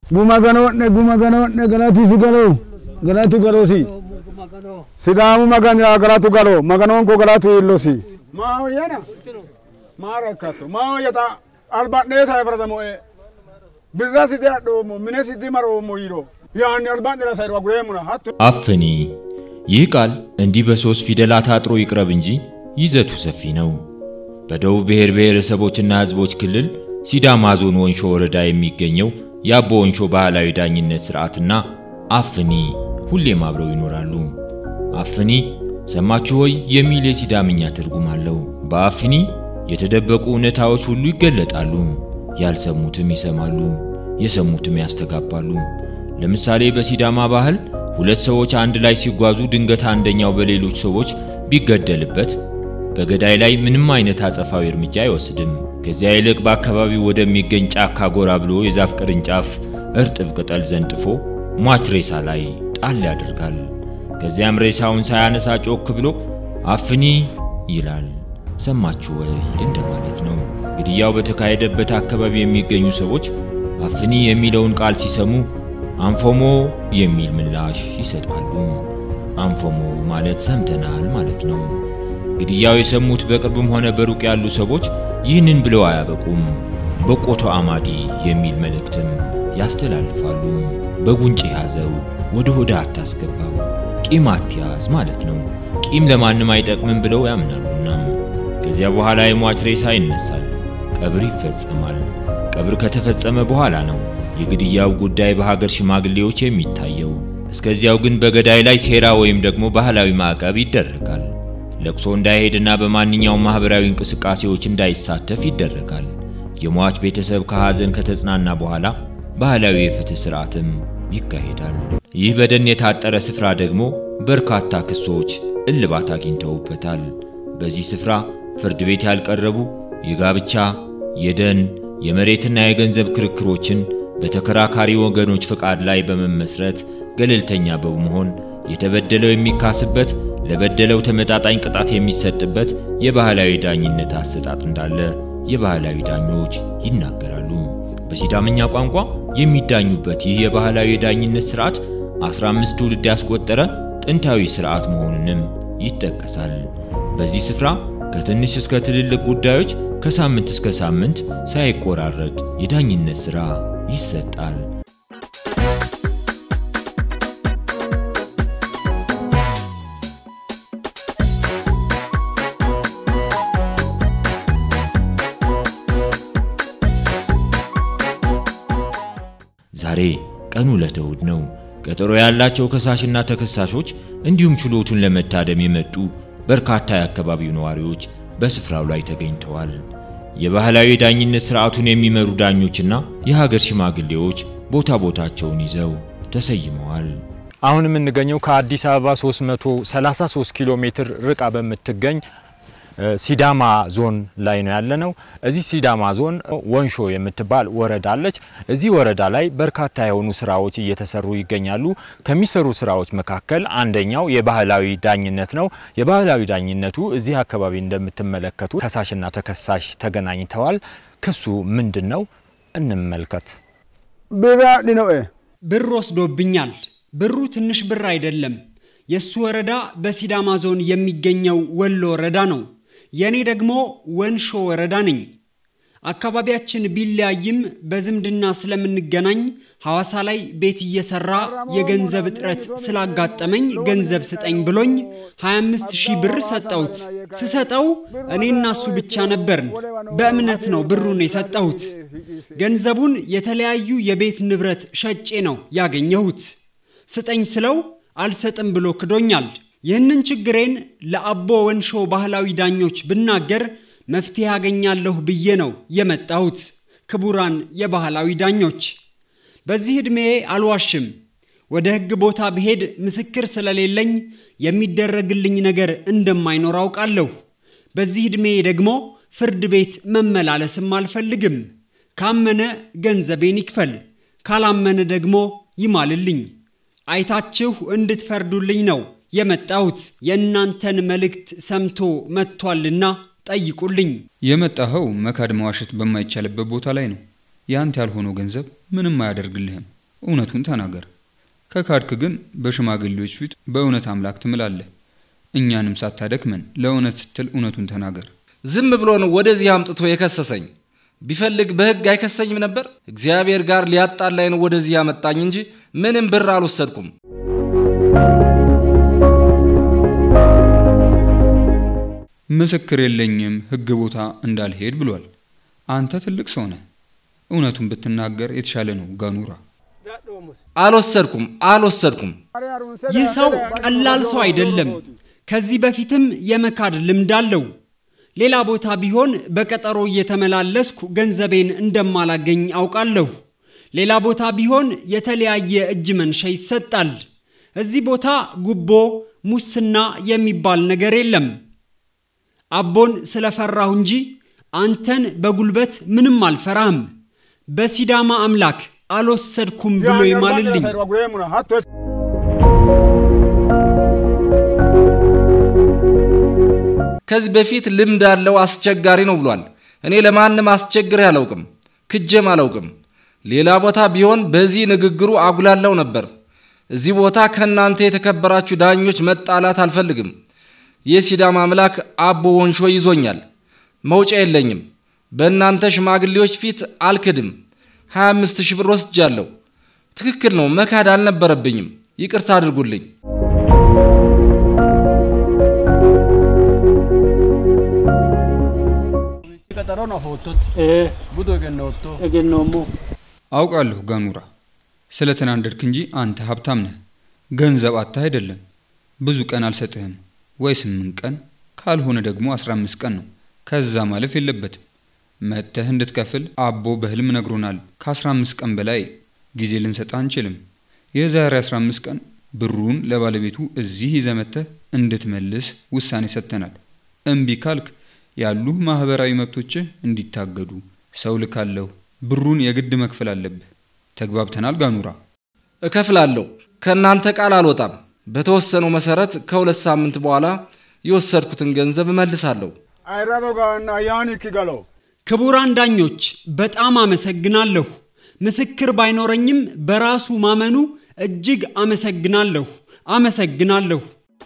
ጉማ ገኖነ ጉማ ገኖነ ገላቱ ሲገሎ ገላቱ ገሎሲ ሲዳሙ መገን ገላቱ ገሎ መገኖን ኮ ገላቱ ይሎሲ ማው የና ማረካቶ ማው የታ አልባኔታ ይብረደሞ ብራ ሲዲ አዶሞ ምነ ሲዲ መሮሞ ይሮ ያን አልባኔ ለሳይሮ ጉሬሙና ሀቱ አፍኒ ይህ ቃል እንዲህ በሦስት ፊደላት አጥሮ ይቅረብ እንጂ ይዘቱ ሰፊ ነው። በደቡብ ብሔር ብሔረሰቦችና ሕዝቦች ክልል ሲዳማ ዞን ወንሾ ወረዳ የሚገኘው የአቦ ወንሾ ባህላዊ ዳኝነት ሥርዓትና አፍኒ ሁሌም አብረው ይኖራሉ። አፍኒ ሰማችሁ ሆይ የሚል የሲዳምኛ ትርጉም አለው። በአፍኒ የተደበቁ እውነታዎች ሁሉ ይገለጣሉ። ያልሰሙትም ይሰማሉ፣ የሰሙትም ያስተጋባሉ። ለምሳሌ በሲዳማ ባህል ሁለት ሰዎች አንድ ላይ ሲጓዙ ድንገት አንደኛው በሌሎች ሰዎች ቢገደልበት በገዳይ ላይ ምንም አይነት አጸፋዊ እርምጃ አይወስድም። ከዚያ ይልቅ በአካባቢው ወደሚገኝ ጫካ ጎራ ብሎ የዛፍ ቅርንጫፍ እርጥብ ቅጠል ዘንጥፎ ሟች ሬሳ ላይ ጣል ያደርጋል። ከዚያም ሬሳውን ሳያነሳ ጮክ ብሎ አፍኒ ይላል። ሰማችሁ ወይ እንደማለት ነው። ግድያው በተካሄደበት አካባቢ የሚገኙ ሰዎች አፍኒ የሚለውን ቃል ሲሰሙ አንፎሞ የሚል ምላሽ ይሰጣሉ። አንፎሞ ማለት ሰምተናል ማለት ነው። ግድያው የሰሙት በቅርብም ሆነ በሩቅ ያሉ ሰዎች ይህንን ብለው አያበቁም። በቆቶ አማዲ የሚል መልእክትም ያስተላልፋሉ። በጉንጭ ያዘው፣ ወደ ሆዳ አታስገባው፣ ቂም አትያዝ ማለት ነው። ቂም ለማንም አይጠቅምም ብለው ያምናሉና ከዚያ በኋላ የሟች ሬሳ ይነሳል፣ ቀብር ይፈጸማል። ቀብር ከተፈጸመ በኋላ ነው የግድያው ጉዳይ በሀገር ሽማግሌዎች የሚታየው። እስከዚያው ግን በገዳይ ላይ ሴራ ወይም ደግሞ ባህላዊ ማዕቀብ ይደረጋል። ለቅሶ እንዳይሄድና በማንኛውም ማህበራዊ እንቅስቃሴዎች እንዳይሳተፍ ይደረጋል። የሟች ቤተሰብ ከሐዘን ከተጽናና በኋላ ባህላዊ የፍትህ ሥርዓትም ይካሄዳል። ይህ በደን የታጠረ ስፍራ ደግሞ በርካታ ክሶች እልባት አግኝተውበታል። በዚህ ስፍራ ፍርድ ቤት ያልቀረቡ የጋብቻ፣ የደን፣ የመሬትና የገንዘብ ክርክሮችን በተከራካሪ ወገኖች ፈቃድ ላይ በመመስረት ገለልተኛ በመሆን የተበደለው የሚካስበት ለበደለው ተመጣጣኝ ቅጣት የሚሰጥበት የባህላዊ ዳኝነት አሰጣጥ እንዳለ የባህላዊ ዳኞች ይናገራሉ። በሲዳምኛ ቋንቋ የሚዳኙበት ይህ የባህላዊ የዳኝነት ስርዓት 15 ትውልድ ያስቆጠረ ጥንታዊ ስርዓት መሆኑንም ይጠቀሳል። በዚህ ስፍራ ከትንሽ እስከ ትልልቅ ጉዳዮች ከሳምንት እስከ ሳምንት ሳይቆራረጥ የዳኝነት ሥራ ይሰጣል። ዛሬ ቀኑ ዕለተ እሁድ ነው። ቀጠሮ ያላቸው ከሳሽና ተከሳሾች እንዲሁም ችሎቱን ለመታደም የመጡ በርካታ የአካባቢው ነዋሪዎች በስፍራው ላይ ተገኝተዋል። የባህላዊ ዳኝነት ስርዓቱን የሚመሩ ዳኞችና የሀገር ሽማግሌዎች ቦታ ቦታቸውን ይዘው ተሰይመዋል። አሁን የምንገኘው ከአዲስ አበባ 333 ኪሎ ሜትር ርቃ በምትገኝ ሲዳማ ዞን ላይ ነው ያለነው። እዚህ ሲዳማ ዞን ወንሾ የምትባል ወረዳ አለች። እዚህ ወረዳ ላይ በርካታ የሆኑ ስራዎች እየተሰሩ ይገኛሉ። ከሚሰሩ ስራዎች መካከል አንደኛው የባህላዊ ዳኝነት ነው። የባህላዊ ዳኝነቱ እዚህ አካባቢ እንደምትመለከቱ ከሳሽና ተከሳሽ ተገናኝተዋል። ክሱ ምንድን ነው? እንመልከት። ብራ ዲኖኤ ብር ወስዶብኛል። ብሩ ትንሽ ብር አይደለም። የእሱ ወረዳ በሲዳማ ዞን የሚገኘው ወሎ ወረዳ ነው። የእኔ ደግሞ ወንሾ ወረዳ ነኝ። አካባቢያችን ቢለያይም በዝምድና ስለምንገናኝ ሐዋሳ ላይ ቤት እየሰራ የገንዘብ እጥረት ስላጋጠመኝ ገንዘብ ስጠኝ ብሎኝ 25 ሺህ ብር ሰጠሁት። ስሰጠው እኔና እሱ ብቻ ነበርን። በእምነት ነው ብሩን የሰጠሁት። ገንዘቡን የተለያዩ የቤት ንብረት ሸጬ ነው ያገኘሁት። ስጠኝ ስለው አልሰጥም ብሎ ክዶኛል። ይህንን ችግሬን ለአቦ ወንሾ ባህላዊ ዳኞች ብናገር መፍትሄ ያገኛለሁ ብዬ ነው የመጣሁት። ክቡራን የባህላዊ ዳኞች፣ በዚህ ዕድሜ አልዋሽም። ወደ ሕግ ቦታ ብሄድ ምስክር ስለሌለኝ የሚደረግልኝ ነገር እንደማይኖር አውቃለሁ። በዚህ ዕድሜ ደግሞ ፍርድ ቤት መመላለስም አልፈልግም። ካመነ ገንዘቤን ይክፈል፣ ካላመነ ደግሞ ይማልልኝ። አይታችሁ እንድትፈርዱልኝ ነው የመጣሁት። የእናንተን መልእክት ሰምቶ መጥቷልና ጠይቁልኝ። የመጣኸው መካድ መዋሸት በማይቻልበት ቦታ ላይ ነው። ያንተ ያልሆነው ገንዘብ ምንም አያደርግልህም። እውነቱን ተናገር። ከካድክ ግን በሽማግሌዎች ፊት በእውነት አምላክ ትምላለህ። እኛንም ሳታደክመን ለእውነት ስትል እውነቱን ተናገር። ዝም ብሎ ነው ወደዚህ አምጥቶ የከሰሰኝ። ቢፈልግ በሕግ አይከሰኝም ነበር። እግዚአብሔር ጋር ሊያጣላኝ ነው ወደዚህ ያመጣኝ እንጂ ምንም ብር አልወሰድኩም። ምስክር የለኝም ሕግ ቦታ እንዳልሄድ ብሏል። አንተ ትልቅ ሰው ነህ። እውነቱን ብትናገር የተሻለ ነው። ጋኑራ አልወሰድኩም አልወሰድኩም። ይህ ሰው ቀላል ሰው አይደለም። ከዚህ በፊትም የመካድ ልምድ አለው። ሌላ ቦታ ቢሆን በቀጠሮ እየተመላለስኩ ገንዘቤን እንደማላገኝ አውቃለሁ። ሌላ ቦታ ቢሆን የተለያየ እጅ መንሻ ይሰጣል። እዚህ ቦታ ጉቦ፣ ሙስና የሚባል ነገር የለም። አቦን ስለፈራሁ እንጂ አንተን በጉልበት ምንም አልፈራህም። በሲዳማ አምላክ አልወሰድኩም ብሎ ይማልልኝ። ከዚህ በፊት ልምድ አለው አስቸጋሪ ነው ብሏል። እኔ ለማንም አስቸግሬ አላውቅም፣ ክጀም አላውቅም። ሌላ ቦታ ቢሆን በዚህ ንግግሩ አጉላላው ነበር። እዚህ ቦታ ከእናንተ የተከበራችሁ ዳኞች መጣላት አልፈልግም። የሲዳማ አምላክ አቦ ወንሾ ይዞኛል። መውጫ የለኝም። በእናንተ ሽማግሌዎች ፊት አልክድም። 25 ሺህ ብር ወስጃለሁ። ትክክል ነው፣ መካድ አልነበረብኝም። ይቅርታ አድርጉልኝ። አውቃለሁ ጋኑራ፣ ስለተናደድክ እንጂ አንተ ሀብታም ነህ። ገንዘብ አጥተህ አይደለም። ብዙ ቀን አልሰጥህም ወይ ስምንት ቀን ካልሆነ ደግሞ አስራ አምስት ቀን ነው። ከዛ ማለፍ የለበትም። መጥተህ እንድትከፍል አቦ በህልም ነግሮናል። ከአስራ አምስት ቀን በላይ ጊዜ ልንሰጥ አንችልም። የዛሬ አስራ አምስት ቀን ብሩን ለባለቤቱ እዚህ ይዘህ መጥተህ እንድትመልስ ውሳኔ ሰጥተናል። እምቢ ካልክ ያሉህ ማህበራዊ መብቶችህ እንዲታገዱ ሰው ልካለሁ። ብሩን የግድ መክፈል አለብህ። ተግባብተናል ጋኑራ? እከፍላለሁ። ከእናንተ ቃል አልወጣም። በተወሰነው መሰረት ከሁለት ሳምንት በኋላ የወሰድኩትን ገንዘብ እመልሳለሁ። ክቡራን ዳኞች በጣም አመሰግናለሁ። ምስክር ባይኖረኝም በራሱ ማመኑ እጅግ አመሰግናለሁ አመሰግናለሁ።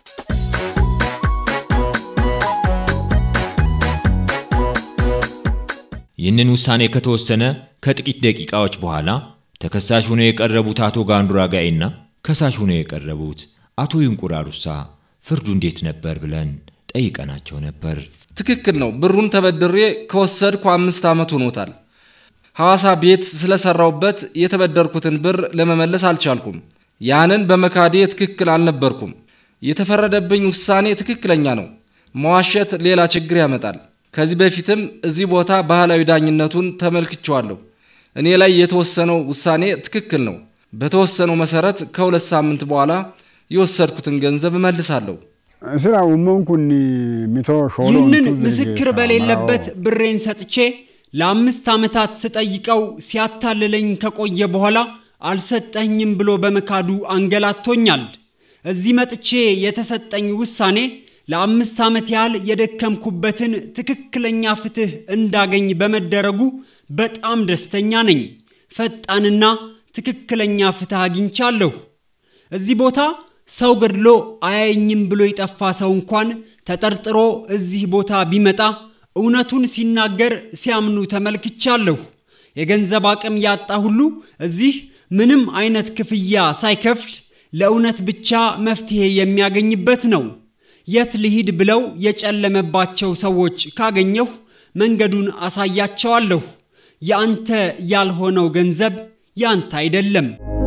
ይህንን ውሳኔ ከተወሰነ ከጥቂት ደቂቃዎች በኋላ ተከሳሽ ሆነው የቀረቡት አቶ ጋንዱራ ጋኤና ከሳሽ ሆነው የቀረቡት አቶ ይንቁር አሩሳ ፍርዱ እንዴት ነበር ብለን ጠይቀናቸው ነበር። ትክክል ነው። ብሩን ተበድሬ ከወሰድኩ አምስት ዓመት ሆኖታል። ሐዋሳ ቤት ስለሰራውበት የተበደርኩትን ብር ለመመለስ አልቻልኩም። ያንን በመካዴ ትክክል አልነበርኩም። የተፈረደብኝ ውሳኔ ትክክለኛ ነው። መዋሸት ሌላ ችግር ያመጣል። ከዚህ በፊትም እዚህ ቦታ ባህላዊ ዳኝነቱን ተመልክቼዋለሁ። እኔ ላይ የተወሰነው ውሳኔ ትክክል ነው። በተወሰነው መሰረት ከሁለት ሳምንት በኋላ የወሰድኩትን ገንዘብ እመልሳለሁ። ስራ ኡመን ኩን ሚቶ ሾሎ ይህንን ምስክር በሌለበት ብሬን ሰጥቼ ለአምስት ዓመታት ስጠይቀው ሲያታልለኝ ከቆየ በኋላ አልሰጠኝም ብሎ በመካዱ አንገላቶኛል። እዚህ መጥቼ የተሰጠኝ ውሳኔ ለአምስት ዓመት ያህል የደከምኩበትን ትክክለኛ ፍትሕ እንዳገኝ በመደረጉ በጣም ደስተኛ ነኝ። ፈጣንና ትክክለኛ ፍትሕ አግኝቻለሁ። እዚህ ቦታ ሰው ገድሎ አያየኝም ብሎ የጠፋ ሰው እንኳን ተጠርጥሮ እዚህ ቦታ ቢመጣ እውነቱን ሲናገር ሲያምኑ ተመልክቻለሁ። የገንዘብ አቅም ያጣ ሁሉ እዚህ ምንም አይነት ክፍያ ሳይከፍል ለእውነት ብቻ መፍትሄ የሚያገኝበት ነው። የት ልሂድ ብለው የጨለመባቸው ሰዎች ካገኘሁ መንገዱን አሳያቸዋለሁ። የአንተ ያልሆነው ገንዘብ ያንተ አይደለም።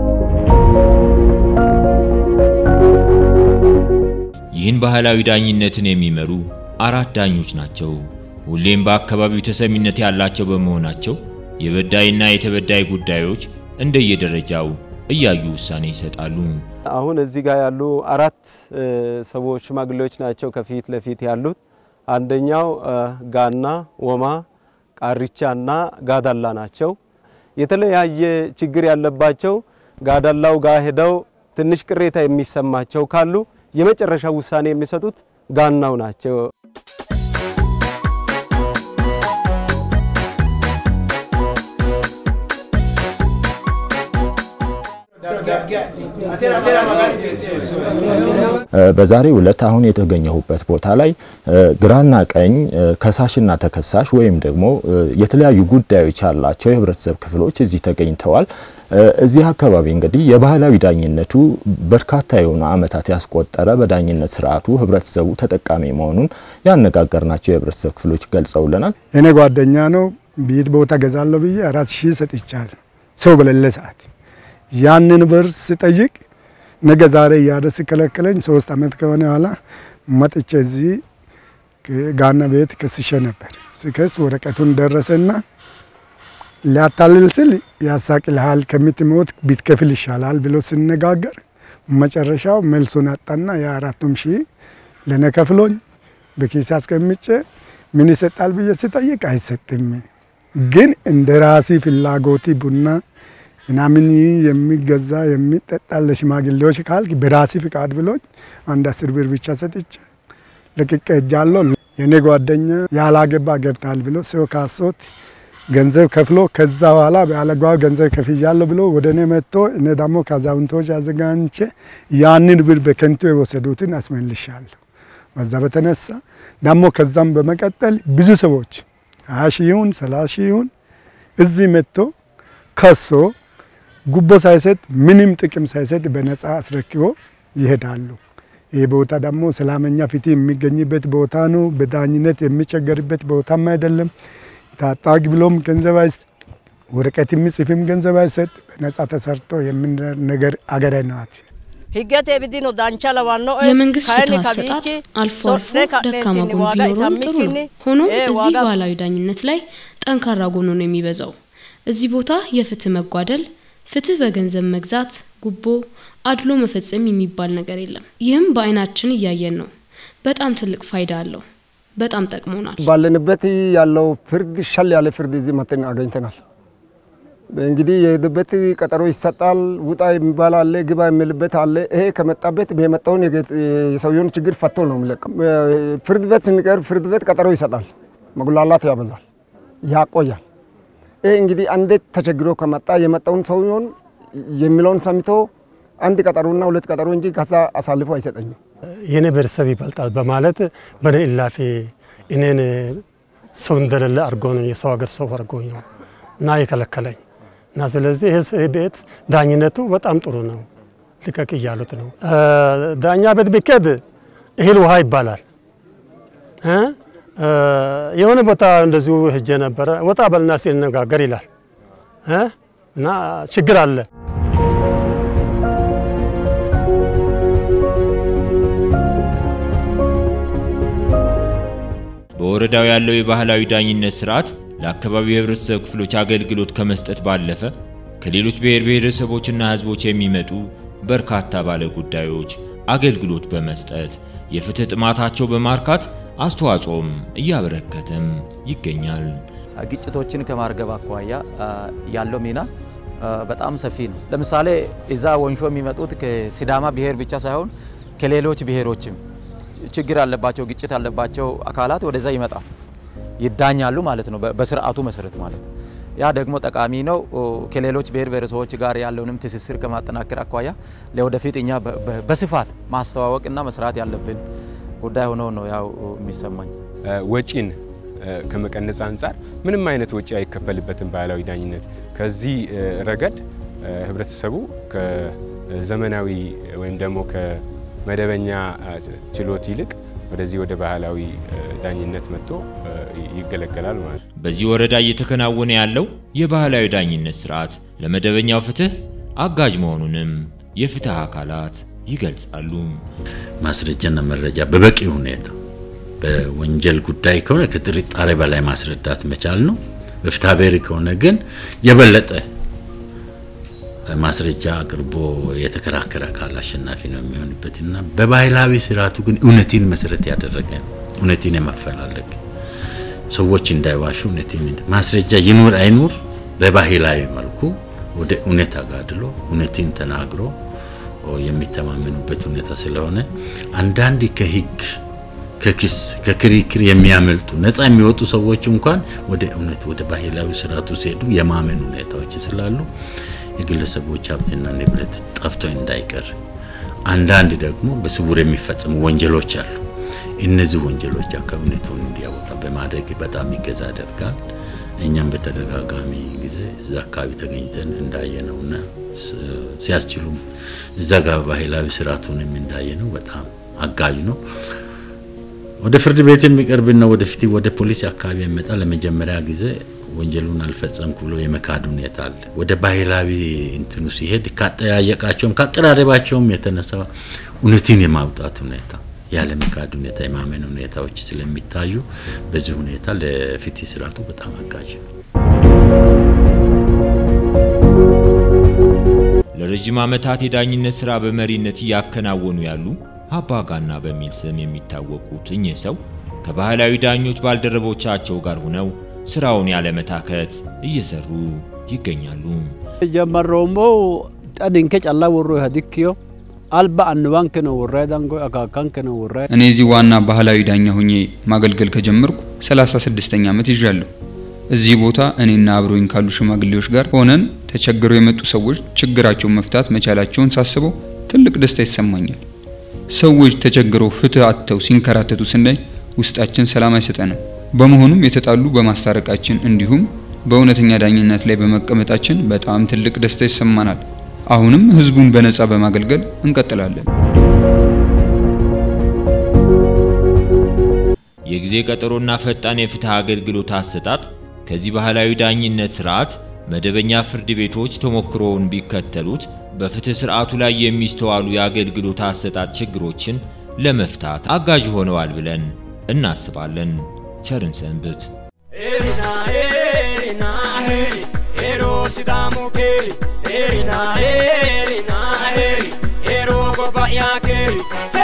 ይህን ባህላዊ ዳኝነትን የሚመሩ አራት ዳኞች ናቸው። ሁሌም በአካባቢው ተሰሚነት ያላቸው በመሆናቸው የበዳይና የተበዳይ ጉዳዮች እንደየደረጃው እያዩ ውሳኔ ይሰጣሉ። አሁን እዚህ ጋር ያሉ አራት ሰዎች ሽማግሌዎች ናቸው ከፊት ለፊት ያሉት። አንደኛው ጋና፣ ወማ፣ ቃሪቻና ጋዳላ ናቸው። የተለያየ ችግር ያለባቸው ጋዳላው ጋር ሄደው ትንሽ ቅሬታ የሚሰማቸው ካሉ የመጨረሻ ውሳኔ የሚሰጡት ጋናው ናቸው። በዛሬው ዕለት አሁን የተገኘሁበት ቦታ ላይ ግራና ቀኝ ከሳሽና ተከሳሽ ወይም ደግሞ የተለያዩ ጉዳዮች ያላቸው የህብረተሰብ ክፍሎች እዚህ ተገኝተዋል። እዚህ አካባቢ እንግዲህ የባህላዊ ዳኝነቱ በርካታ የሆኑ ዓመታት ያስቆጠረ በዳኝነት ስርዓቱ ህብረተሰቡ ተጠቃሚ መሆኑን ያነጋገርናቸው የህብረተሰብ ክፍሎች ገልጸውልናል። እኔ ጓደኛ ነው ቤት ቦታ ገዛለሁ ብዬ አራት ሺህ ሰጥቻለሁ ሰው በሌለ ሰዓት ያንን ብር ስጠይቅ ነገ ዛሬ እያለ ሲከለክለኝ ሶስት አመት ከሆነ በኋላ መጥቼ እዚህ ጋና ቤት ከስሼ ነበር። ስከስ ወረቀቱን ደረሰና ሊያታልል ስል ያሳቅልሃል ከምትሞት ቢትከፍል ይሻላል ብሎ ስነጋገር መጨረሻው መልሱን አጣና የአራቱም ሺህ ለእኔ ከፍሎኝ በኪስ አስቀምጬ ምን ይሰጣል ብዬ ስጠይቅ አይሰጥም፣ ግን እንደ ራሲ ፍላጎቲ ቡና ምናምን የሚገዛ የሚጠጣ ለሽማግሌዎች ካልክ በራሲ ፍቃድ ብሎኝ አንድ አስር ብር ብቻ ሰጥቼ ለቅቄ እጃለሁ። የእኔ ጓደኛ ያላገባ ገብታል ብሎ ሰው ካሶት ገንዘብ ከፍሎ ከዛ በኋላ በአለጓው ገንዘብ ከፍያለሁ ብሎ ወደ እኔ መጥቶ እኔ ደግሞ ከአዛውንቶች አዘጋጅቼ ያንን ብር በከንቱ የወሰዱትን አስመልሻለሁ። በዛ በተነሳ ደግሞ ከዛም በመቀጠል ብዙ ሰዎች ሀያ ሺህ ይሁን ሰላሳ ሺህ ይሁን እዚህ መጥቶ ከሶ ጉቦ ሳይሰጥ ምንም ጥቅም ሳይሰጥ በነፃ አስረክቦ ይሄዳሉ። ይህ ቦታ ደግሞ ሰላመኛ ፍትህ የሚገኝበት ቦታ ነው። በዳኝነት የሚቸገርበት ቦታም አይደለም። ታጣቂ ብሎም ገንዘብ አይስ ወረቀት የሚጽፍም ገንዘብ አይሰጥ በነፃ ተሰርቶ የምንር ነገር አገረ ናት። የመንግስት ፍትህ አሰጣጥ አልፎ አልፎ ደካማ ጎን ቢኖረውም ጥሩ ነው። ሆኖም እዚህ ባህላዊ ዳኝነት ላይ ጠንካራ ጎኑ ነው የሚበዛው። እዚህ ቦታ የፍትህ መጓደል፣ ፍትህ በገንዘብ መግዛት፣ ጉቦ፣ አድሎ መፈጸም የሚባል ነገር የለም። ይህም በአይናችን እያየን ነው። በጣም ትልቅ ፋይዳ አለው። በጣም ጠቅሞናል። ባለንበት ያለው ፍርድ ሻል ያለ ፍርድ እዚህ መጥተን አገኝተናል። እንግዲህ የሄድበት ቀጠሮ ይሰጣል። ውጣ የሚባል አለ፣ ግባ የሚልበት አለ። ይሄ ከመጣበት የመጣውን የሰውየውን ችግር ፈቶ ነው የሚለቀው። ፍርድ ቤት ስንቀርብ ፍርድ ቤት ቀጠሮ ይሰጣል። መጉላላት ያበዛል፣ ያቆያል። ይሄ እንግዲህ አንዴ ተቸግሮ ከመጣ የመጣውን ሰውየውን የሚለውን ሰምቶ አንድ ቀጠሮና ሁለት ቀጠሮ እንጂ ከዛ አሳልፎ አይሰጠኝም። የኔ ቤተሰብ ይበልጣል በማለት በኔ እላፊ እኔን ሰው እንደሌለ አድርጎ ነው የሰው ሀገር ሰው አድርጎኝ ነው እና የከለከለኝ እና ስለዚህ ይህ ቤት ዳኝነቱ በጣም ጥሩ ነው። ልቀቅ እያሉት ነው። ዳኛ ቤት ቢኬድ እህል ውሃ ይባላል። የሆነ ቦታ እንደዚሁ ሄጄ ነበረ። ወጣ በልና ሲነጋገር ይላል እና ችግር አለ። በወረዳው ያለው የባህላዊ ዳኝነት ስርዓት ለአካባቢው የህብረተሰብ ክፍሎች አገልግሎት ከመስጠት ባለፈ ከሌሎች ብሔር ብሔረሰቦችና ህዝቦች የሚመጡ በርካታ ባለ ጉዳዮች አገልግሎት በመስጠት የፍትህ ጥማታቸው በማርካት አስተዋጽኦም እያበረከተም ይገኛል። ግጭቶችን ከማርገብ አኳያ ያለው ሚና በጣም ሰፊ ነው። ለምሳሌ እዛ ወንሾ የሚመጡት ከሲዳማ ብሔር ብቻ ሳይሆን ከሌሎች ብሔሮችም ችግር ያለባቸው ግጭት ያለባቸው አካላት ወደዛ ይመጣል ይዳኛሉ ማለት ነው፣ በስርዓቱ መሰረት ማለት ነው። ያ ደግሞ ጠቃሚ ነው። ከሌሎች ብሔር ብሔረሰቦች ጋር ያለውንም ትስስር ከማጠናከር አኳያ ለወደፊት እኛ በስፋት ማስተዋወቅና መስራት ያለብን ጉዳይ ሆኖ ነው ያው የሚሰማኝ። ወጪን ከመቀነጽ አንጻር ምንም አይነት ወጪ አይከፈልበትም ባህላዊ ዳኝነት። ከዚህ ረገድ ህብረተሰቡ ከዘመናዊ ወይም ደግሞ ከመደበኛ ችሎት ይልቅ ወደዚህ ወደ ባህላዊ ዳኝነት መጥቶ ይገለገላል ማለት ነው። በዚህ ወረዳ እየተከናወነ ያለው የባህላዊ ዳኝነት ስርዓት ለመደበኛው ፍትህ አጋዥ መሆኑንም የፍትህ አካላት ይገልጻሉ። ማስረጃና መረጃ በበቂ ሁኔታ በወንጀል ጉዳይ ከሆነ ከጥርጣሬ በላይ ማስረዳት መቻል ነው። በፍትሐ ብሔር ከሆነ ግን የበለጠ ማስረጃ አቅርቦ የተከራከረ አካል አሸናፊ ነው የሚሆንበት እና በባህላዊ ስርዓቱ ግን እውነትን መሰረት ያደረገ ነው። እውነትን የማፈላለግ ሰዎች እንዳይዋሹ እውነትን ማስረጃ ይኑር አይኑር በባህላዊ መልኩ ወደ እውነት አጋድሎ እውነትን ተናግሮ የሚተማመኑበት ሁኔታ ስለሆነ አንዳንድ ከህግ ከክስ ከክርክር የሚያመልጡ ነፃ የሚወጡ ሰዎች እንኳን ወደ እውነት ወደ ባህላዊ ስርዓቱ ሲሄዱ የማመን ሁኔታዎች ስላሉ የግለሰቦች ሀብትና ንብረት ጠፍቶ እንዳይቀር፣ አንዳንድ ደግሞ በስውር የሚፈጸሙ ወንጀሎች አሉ። እነዚህ ወንጀሎች አካባቢቱን እንዲያወጣ በማድረግ በጣም ይገዛ ያደርጋል። እኛም በተደጋጋሚ ጊዜ እዛ አካባቢ ተገኝተን እንዳየነውና ሲያስችሉም እዛ ጋር ባህላዊ ስርዓቱንም እንዳየነው በጣም አጋዥ ነው። ወደ ፍርድ ቤት የሚቀርብና ወደፊት ወደ ፖሊስ አካባቢ የሚመጣ ለመጀመሪያ ጊዜ ወንጀሉን አልፈጸምኩ ብሎ የመካድ ሁኔታ አለ። ወደ ባህላዊ እንትኑ ሲሄድ ካጠያየቃቸውም ካቀራረባቸውም የተነሳ እውነትን የማውጣት ሁኔታ ያለ መካድ ሁኔታ የማመን ሁኔታዎች ስለሚታዩ በዚህ ሁኔታ ለፍትህ ስርዓቱ በጣም አጋዥ ነው። ለረጅም ዓመታት የዳኝነት ሥራ በመሪነት እያከናወኑ ያሉ አባጋና በሚል ስም የሚታወቁት እኚህ ሰው ከባህላዊ ዳኞች ባልደረቦቻቸው ጋር ሆነው ስራውን ያለመታከት እየሰሩ ይገኛሉ። ጀመረውሞ ጠድንከ ጫላ ወሮ ሀዲክዮ አልባ አንባን ከነ ወራይ ዳንጎ አካካን ከነ ወራይ እኔ እዚህ ዋና ባህላዊ ዳኛ ሆኜ ማገልገል ከጀመርኩ 36ኛ ዓመት ይዣለሁ። እዚህ ቦታ እኔና አብሮኝ ካሉ ሽማግሌዎች ጋር ሆነን ተቸግረው የመጡ ሰዎች ችግራቸውን መፍታት መቻላቸውን ሳስበው ትልቅ ደስታ ይሰማኛል። ሰዎች ተቸግረው ፍትህ አጥተው ሲንከራተቱ ስናይ ውስጣችን ሰላም አይሰጠንም። በመሆኑም የተጣሉ በማስታረቃችን እንዲሁም በእውነተኛ ዳኝነት ላይ በመቀመጣችን በጣም ትልቅ ደስታ ይሰማናል። አሁንም ህዝቡን በነጻ በማገልገል እንቀጥላለን። የጊዜ ቀጠሮና ፈጣን የፍትህ አገልግሎት አሰጣጥ ከዚህ ባህላዊ ዳኝነት ስርዓት መደበኛ ፍርድ ቤቶች ተሞክሮውን ቢከተሉት በፍትህ ስርዓቱ ላይ የሚስተዋሉ የአገልግሎት አሰጣጥ ችግሮችን ለመፍታት አጋዥ ሆነዋል ብለን እናስባለን። ቸርን ሰንብት። ኤሪና ኤሪና ኤሪ ኤሮ ሲዳሙ ኬሪ ኤሪና ኤሪና ኤሪ ኤሮ ጎባያ ኬሪ